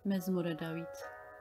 መዝሙረ ዳዊት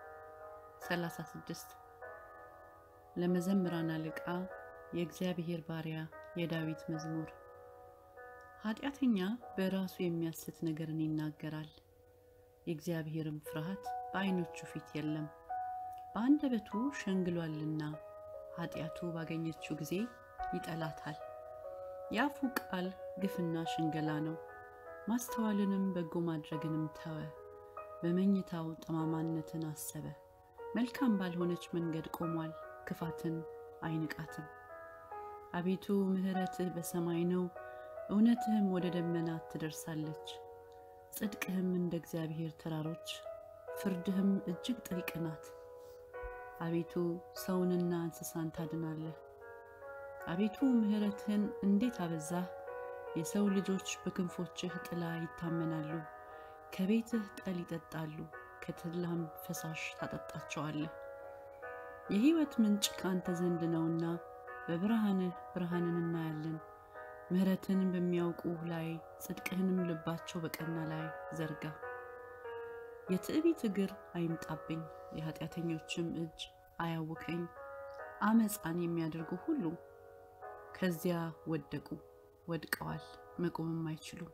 36 ለመዘምራን አለቃ የእግዚአብሔር ባሪያ የዳዊት መዝሙር። ኃጢአተኛ በራሱ የሚያስት ነገርን ይናገራል፣ የእግዚአብሔርም ፍርሃት በዓይኖቹ ፊት የለም። በአንደበቱ ሸንግሏልና ኃጢአቱ ባገኘችው ጊዜ ይጠላታል። የአፉ ቃል ግፍና ሽንገላ ነው፣ ማስተዋልንም በጎ ማድረግንም ተወ። በመኝታው ጠማማነትን አሰበ፣ መልካም ባልሆነች መንገድ ቆሟል፣ ክፋትን አይንቃትም። አቤቱ ምሕረትህ በሰማይ ነው፣ እውነትህም ወደ ደመናት ትደርሳለች። ጽድቅህም እንደ እግዚአብሔር ተራሮች፣ ፍርድህም እጅግ ጥልቅ ናት። አቤቱ ሰውንና እንስሳን ታድናለህ። አቤቱ ምሕረትህን እንዴት አበዛህ! የሰው ልጆች በክንፎችህ ጥላ ይታመናሉ። ከቤትህ ጠል ይጠጣሉ፣ ከተድላም ፈሳሽ ታጠጣቸዋለህ። የሕይወት ምንጭ ከአንተ ዘንድ ነውና በብርሃንህ ብርሃንን እናያለን። ምሕረትን በሚያውቁ ላይ ጽድቅህንም ልባቸው በቀና ላይ ዘርጋ። የትዕቢት እግር አይምጣብኝ፣ የኃጢአተኞችም እጅ አያውከኝ። አመፃን የሚያደርጉ ሁሉ ከዚያ ወደቁ፣ ወድቀዋል፣ መቆምም አይችሉም።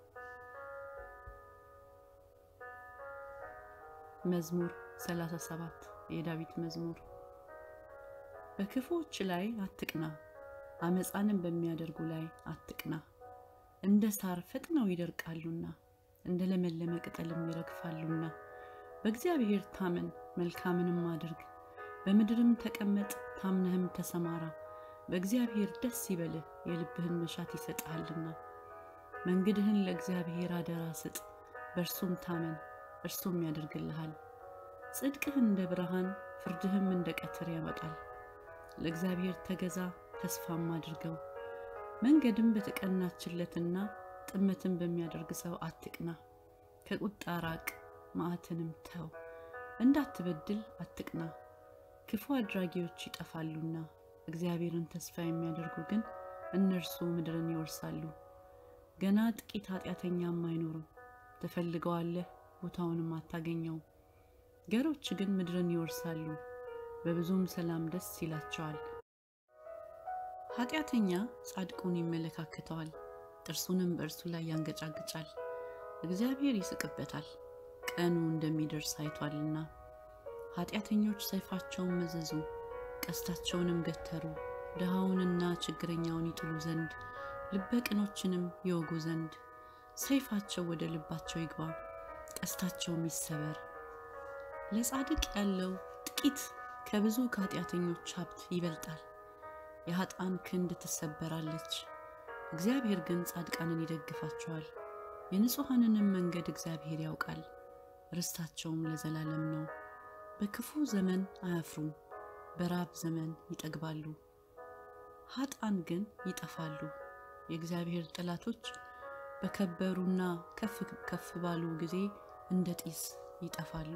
መዝሙር 37 የዳዊት መዝሙር። በክፉዎች ላይ አትቅና፣ አመፃንም በሚያደርጉ ላይ አትቅና። እንደ ሳር ፈጥነው ይደርቃሉና እንደ ለመለመ ቅጠልም ይረግፋሉና። በእግዚአብሔር ታመን፣ መልካምንም አድርግ፣ በምድርም ተቀመጥ፣ ታምነህም ተሰማራ። በእግዚአብሔር ደስ ይበልህ፣ የልብህን መሻት ይሰጥሃልና። መንገድህን ለእግዚአብሔር አደራ ስጥ፣ በእርሱም ታመን እርሱም ያደርግልሃል። ጽድቅህ እንደ ብርሃን ፍርድህም እንደ ቀትር ያወጣል። ለእግዚአብሔር ተገዛ ተስፋም አድርገው። መንገድም በተቀናችለትና ጥመትን በሚያደርግ ሰው አትቅና። ከቁጣ ራቅ፣ መዓትንም ተው። እንዳትበድል አትቅና፣ ክፉ አድራጊዎች ይጠፋሉና። እግዚአብሔርን ተስፋ የሚያደርጉ ግን እነርሱ ምድርን ይወርሳሉ። ገና ጥቂት ኃጢአተኛም አይኖርም። ትፈልገዋለህ ቦታውንም አታገኘውም። ገሮች ግን ምድርን ይወርሳሉ፣ በብዙም ሰላም ደስ ይላቸዋል። ኃጢአተኛ ጻድቁን ይመለካከተዋል፣ ጥርሱንም በእርሱ ላይ ያንገጫግጫል። እግዚአብሔር ይስቅበታል፣ ቀኑ እንደሚደርስ አይቷልና። ኃጢአተኞች ሰይፋቸውን መዘዙ፣ ቀስታቸውንም ገተሩ፣ ድሃውንና ችግረኛውን ይጥሉ ዘንድ ልበ ቅኖችንም ይወጉ ዘንድ። ሰይፋቸው ወደ ልባቸው ይግባ ቀስታቸውም ይሰበር። ለጻድቅ ያለው ጥቂት ከብዙ ከኃጢአተኞች ሀብት ይበልጣል። የኃጥአን ክንድ ትሰበራለች፣ እግዚአብሔር ግን ጻድቃንን ይደግፋቸዋል። የንጹሐንንም መንገድ እግዚአብሔር ያውቃል፣ ርስታቸውም ለዘላለም ነው። በክፉ ዘመን አያፍሩም፣ በራብ ዘመን ይጠግባሉ። ኃጥአን ግን ይጠፋሉ። የእግዚአብሔር ጠላቶች በከበሩና ከፍ ከፍ ባሉ ጊዜ እንደ ጢስ ይጠፋሉ።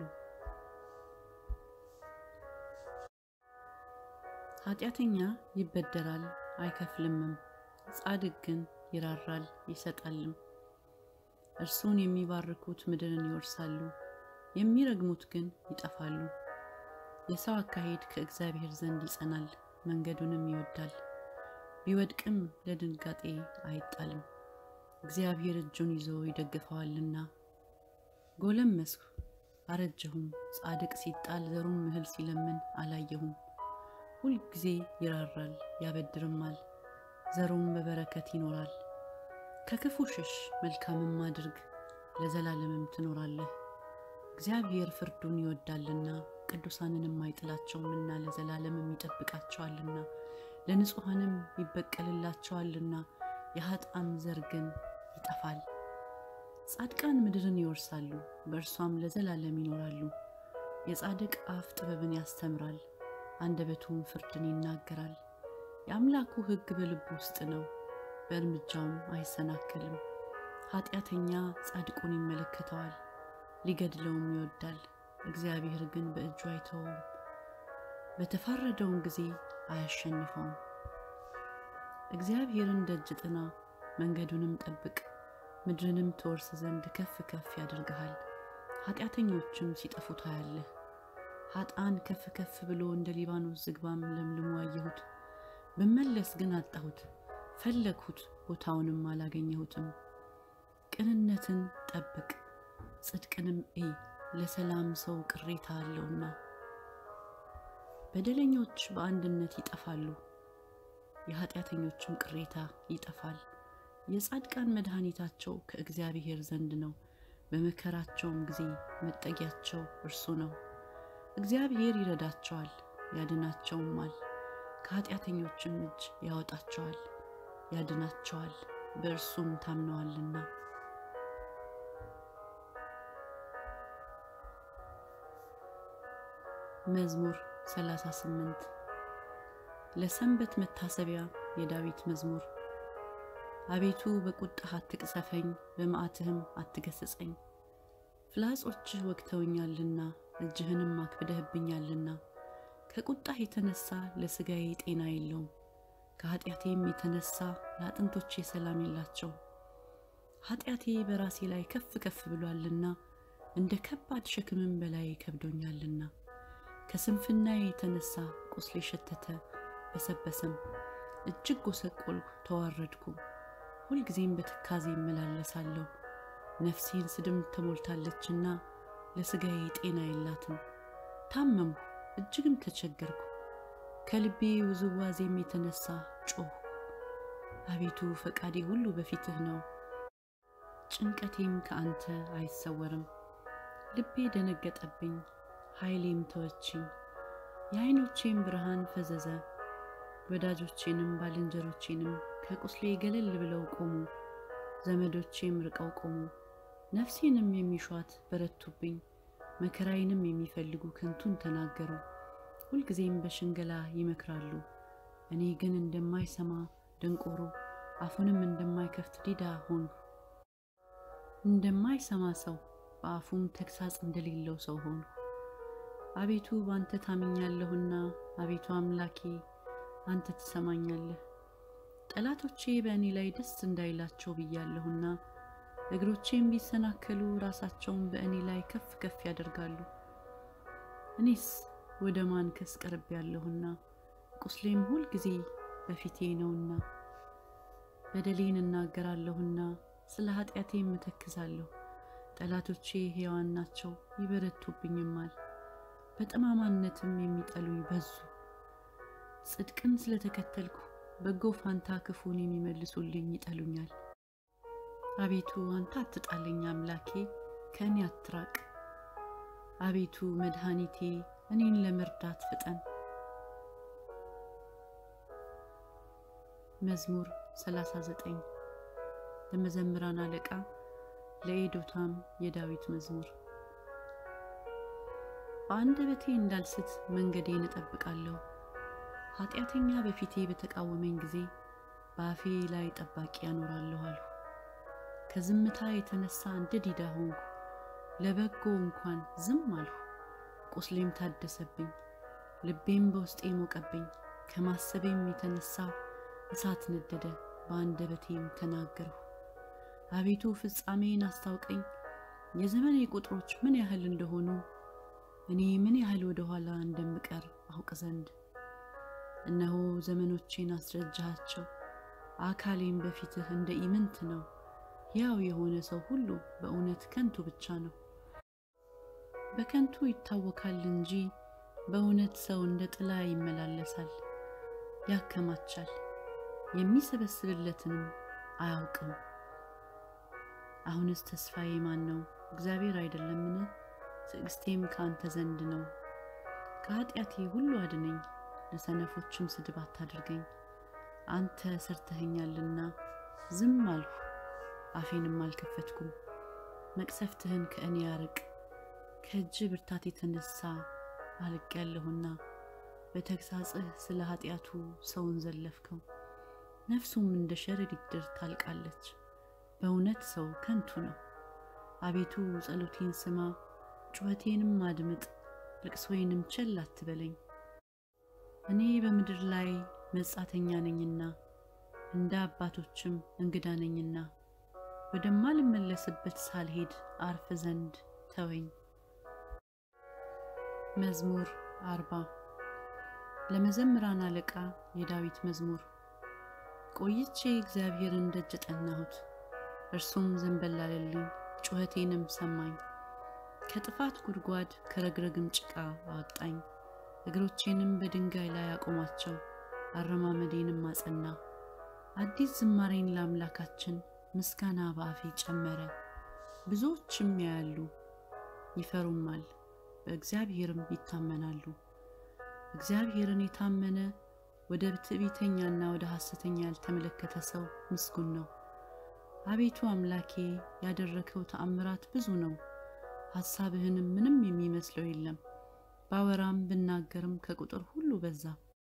ኃጢአተኛ ይበደራል አይከፍልምም፣ ጻድቅ ግን ይራራል ይሰጣልም። እርሱን የሚባርኩት ምድርን ይወርሳሉ፣ የሚረግሙት ግን ይጠፋሉ። የሰው አካሄድ ከእግዚአብሔር ዘንድ ይጸናል፣ መንገዱንም ይወዳል። ቢወድቅም ለድንጋጤ አይጣልም። እግዚአብሔር እጁን ይዞ ይደግፈዋልና። ጎለመስኩ አረጀሁም፣ ጻድቅ ሲጣል ዘሩም እህል ሲለምን አላየሁም። ሁልጊዜ ይራራል ያበድርማል፣ ዘሩም በበረከት ይኖራል። ከክፉ ሽሽ፣ መልካምም አድርግ፣ ለዘላለምም ትኖራለህ። እግዚአብሔር ፍርዱን ይወዳልና ቅዱሳንንም አይጥላቸውምና ለዘላለምም ይጠብቃቸዋልና ለንጹሐንም ይበቀልላቸዋልና የኃጥአን ዘር ግን ይጠፋል። ጻድቃን ምድርን ይወርሳሉ፣ በእርሷም ለዘላለም ይኖራሉ። የጻድቅ አፍ ጥበብን ያስተምራል፣ አንደበቱም ፍርድን ይናገራል። የአምላኩ ሕግ በልቡ ውስጥ ነው፣ በእርምጃውም አይሰናከልም። ኃጢአተኛ ጻድቁን ይመለከተዋል፣ ሊገድለውም ይወዳል። እግዚአብሔር ግን በእጁ አይተወውም፣ በተፋረደውን ጊዜ አያሸንፈውም። እግዚአብሔርን ደጅ ጥና፣ መንገዱንም ጠብቅ፣ ምድርንም ትወርስ ዘንድ ከፍ ከፍ ያደርግሃል። ኃጢአተኞችም ሲጠፉ ታያለህ። ኃጥአን ከፍ ከፍ ብሎ እንደ ሊባኖስ ዝግባም ለምልሞ አየሁት። ብመለስ ግን አጣሁት፣ ፈለግሁት፣ ቦታውንም አላገኘሁትም። ቅንነትን ጠብቅ፣ ጽድቅንም እይ፣ ለሰላም ሰው ቅሬታ አለውና። በደለኞች በአንድነት ይጠፋሉ፣ የኃጢአተኞችም ቅሬታ ይጠፋል። የጻድቃን መድኃኒታቸው ከእግዚአብሔር ዘንድ ነው፣ በመከራቸውም ጊዜ መጠጊያቸው እርሱ ነው። እግዚአብሔር ይረዳቸዋል ያድናቸውማል፣ ከኃጢአተኞችም እጅ ያወጣቸዋል ያድናቸዋል፣ በእርሱም ታምነዋልና። መዝሙር 38 ለሰንበት መታሰቢያ የዳዊት መዝሙር። አቤቱ በቁጣህ አትቅሰፈኝ፣ በመዓትህም አትገስጸኝ። ፍላጾችህ ወግተውኛልና እጅህንም አክብደህብኛልና። ከቁጣህ የተነሳ ለሥጋዬ ጤና የለውም፣ ከኃጢአቴም የተነሳ ለአጥንቶቼ ሰላም የላቸው። ኃጢአቴ በራሴ ላይ ከፍ ከፍ ብሏልና እንደ ከባድ ሸክምም በላይ ከብዶኛልና። ከስንፍናዬ የተነሳ ቁስሌ ሸተተ በሰበሰም፣ እጅግ ጎሰቆልኩ ተዋረድኩ። ሁልጊዜም በትካዜ እመላለሳለሁ። ነፍሴን ስድም ተሞልታለችና ለሥጋዬ ጤና የላትም። ታመምሁ እጅግም ተቸገርኩ። ከልቤ ውዝዋዜም የተነሳ ጮኽሁ። አቤቱ ፈቃዴ ሁሉ በፊትህ ነው፣ ጭንቀቴም ከአንተ አይሰወርም። ልቤ ደነገጠብኝ፣ ኃይሌም ተወችኝ። የዓይኖቼም ብርሃን ፈዘዘ። ወዳጆቼንም ባልንጀሮቼንም ከቁስሌ ገለል ብለው ቆሙ። ዘመዶቼም ርቀው ቆሙ። ነፍሴንም የሚሿት በረቱብኝ። መከራዬንም የሚፈልጉ ከንቱን ተናገሩ። ሁልጊዜም በሽንገላ ይመክራሉ። እኔ ግን እንደማይሰማ ደንቆሮ አፉንም እንደማይከፍት ዲዳ ሆንሁ። እንደማይሰማ ሰው በአፉም ተግሣጽ እንደሌለው ሰው ሆንሁ። አቤቱ በአንተ ታምኛለሁና፣ አቤቱ አምላኬ አንተ ትሰማኛለህ። ጠላቶቼ በእኔ ላይ ደስ እንዳይላቸው ብያለሁና እግሮቼም ቢሰናከሉ ራሳቸውን በእኔ ላይ ከፍ ከፍ ያደርጋሉ። እኔስ ወደ ማንከስ ቀርብ ያለሁና ቁስሌም ሁል ጊዜ በፊቴ ነውና በደሌን እናገራለሁና ስለ ኃጢአቴም እተክዛለሁ። ጠላቶቼ ሕያዋን ናቸው ይበረቱብኝማል፣ በጠማማነትም የሚጠሉኝ በዙ። ጽድቅን ስለተከተልኩ በጎ ፋንታ ክፉን የሚመልሱልኝ ይጠሉኛል። አቤቱ አንተ አትጣለኝ፣ አምላኬ ከእኔ አትራቅ። አቤቱ መድኃኒቴ እኔን ለመርዳት ፍጠን። መዝሙር 39 ለመዘምራን አለቃ ለኤዶታም የዳዊት መዝሙር። በአንደበቴ እንዳልስት መንገዴን እጠብቃለሁ። ኃጢአተኛ በፊቴ በተቃወመኝ ጊዜ በአፌ ላይ ጠባቂ ያኖራለሁ አልሁ። ከዝምታ የተነሳ እንደ ዲዳ ሆንኩ፣ ለበጎ እንኳን ዝም አልሁ። ቁስሌም ታደሰብኝ፣ ልቤም በውስጤ ሞቀብኝ። ከማሰቤም የተነሳ እሳት ነደደ፣ በአንደበቴም ተናገርሁ። አቤቱ ፍጻሜን አስታውቀኝ፣ የዘመኔ ቁጥሮች ምን ያህል እንደሆኑ እኔ ምን ያህል ወደ ኋላ እንደምቀር አውቅ ዘንድ። እነሆ ዘመኖቼን አስረጃሃቸው፣ አካሌም በፊትህ እንደ ኢምንት ነው። ሕያው የሆነ ሰው ሁሉ በእውነት ከንቱ ብቻ ነው። በከንቱ ይታወካል እንጂ በእውነት ሰው እንደ ጥላ ይመላለሳል። ያከማቻል፣ የሚሰበስብለትንም አያውቅም። አሁንስ ተስፋዬ ማን ነው? እግዚአብሔር አይደለምን? ትዕግስቴም ከአንተ ዘንድ ነው። ከኃጢአቴ ሁሉ አድነኝ፣ ለሰነፎችም ስድብ አታድርገኝ። አንተ ሰርተኸኛልና ዝም አልሁ፣ አፌንም አልከፈትኩም። መቅሰፍትህን ከእኔ ያርቅ፣ ከእጅ ብርታት የተነሳ አልቄያለሁና። በተግሣጽህ ስለ ኃጢአቱ ሰውን ዘለፍከው፣ ነፍሱም እንደ ሸረሪት ድር ታልቃለች። በእውነት ሰው ከንቱ ነው። አቤቱ ጸሎቴን ስማ፣ ጩኸቴንም አድምጥ፣ ልቅሶዬንም ቸል አትበለኝ። እኔ በምድር ላይ መጻተኛ ነኝና እንደ አባቶችም እንግዳ ነኝና ወደማልመለስበት ሳልሄድ አርፍ ዘንድ ተወኝ። መዝሙር አርባ ለመዘምራን አለቃ የዳዊት መዝሙር። ቆይቼ እግዚአብሔርን ደጅ ጠናሁት፣ እርሱም ዘንበል አለልኝ፣ ጩኸቴንም ሰማኝ። ከጥፋት ጉድጓድ ከረግረግም ጭቃ አወጣኝ። እግሮቼንም በድንጋይ ላይ አቆማቸው፣ አረማመዴንም አጸና። አዲስ ዝማሬን ለአምላካችን ምስጋና በአፌ ጨመረ። ብዙዎችም ያያሉ ይፈሩማል፣ በእግዚአብሔርም ይታመናሉ። እግዚአብሔርን የታመነ ወደ ትዕቢተኛና ወደ ሐሰተኛ ያልተመለከተ ሰው ምስጉን ነው። አቤቱ አምላኬ ያደረከው ተአምራት ብዙ ነው፣ ሐሳብህንም ምንም የሚመስለው የለም። ባወራም ብናገርም ከቁጥር ሁሉ በዛ።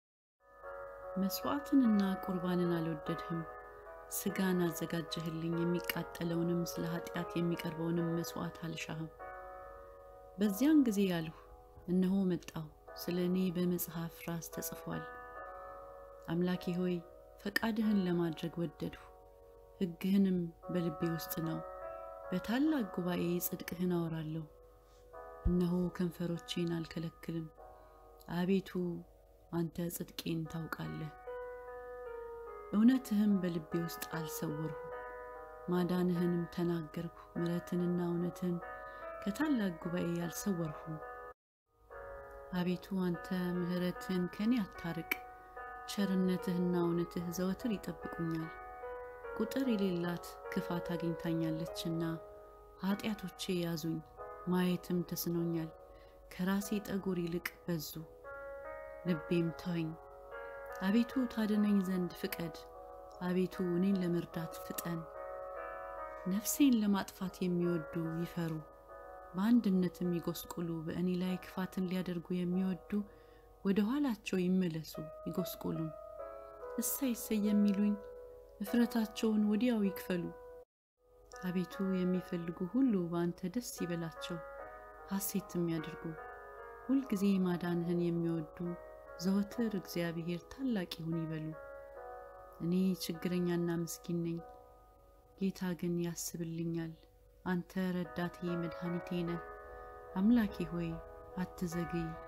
መሥዋዕትንና ቁርባንን አልወደድህም። ሥጋን አዘጋጀህልኝ፣ የሚቃጠለውንም ስለ ኃጢአት የሚቀርበውንም መሥዋዕት አልሻህም። በዚያን ጊዜ ያልሁ እነሆ መጣሁ፣ ስለ እኔ በመጽሐፍ ራስ ተጽፏል። አምላኬ ሆይ ፈቃድህን ለማድረግ ወደድሁ፣ ሕግህንም በልቤ ውስጥ ነው። በታላቅ ጉባኤ ጽድቅህን አወራለሁ። እነሆ ከንፈሮቼን አልከለክልም። አቤቱ አንተ ጽድቄን ታውቃለህ፣ እውነትህም በልቤ ውስጥ አልሰወርሁ። ማዳንህንም ተናገርኩ፣ ምሕረትንና እውነትህን ከታላቅ ጉባኤ አልሰወርሁም። አቤቱ አንተ ምሕረትህን ከኔ አታርቅ፣ ቸርነትህና እውነትህ ዘወትር ይጠብቁኛል። ቁጥር የሌላት ክፋት አግኝታኛለችና ኃጢአቶቼ ያዙኝ፣ ማየትም ተስኖኛል። ከራሴ ጠጉር ይልቅ በዙ፣ ልቤም ተወኝ። አቤቱ ታድነኝ ዘንድ ፍቀድ፣ አቤቱ እኔን ለመርዳት ፍጠን። ነፍሴን ለማጥፋት የሚወዱ ይፈሩ፣ በአንድነትም ይጎስቁሉ። በእኔ ላይ ክፋትን ሊያደርጉ የሚወዱ ወደ ኋላቸው ይመለሱ ይጎስቁሉም። እሰይ እሰይ የሚሉኝ እፍረታቸውን ወዲያው ይክፈሉ። አቤቱ የሚፈልጉ ሁሉ በአንተ ደስ ይበላቸው፣ ሐሴትም ያድርጉ። ሁልጊዜ ማዳንህን የሚወዱ ዘወትር እግዚአብሔር ታላቅ ይሁን ይበሉ። እኔ ችግረኛና ምስኪን ነኝ፣ ጌታ ግን ያስብልኛል። አንተ ረዳቴ መድኃኒቴ ነህ። አምላኬ ሆይ አትዘግይ።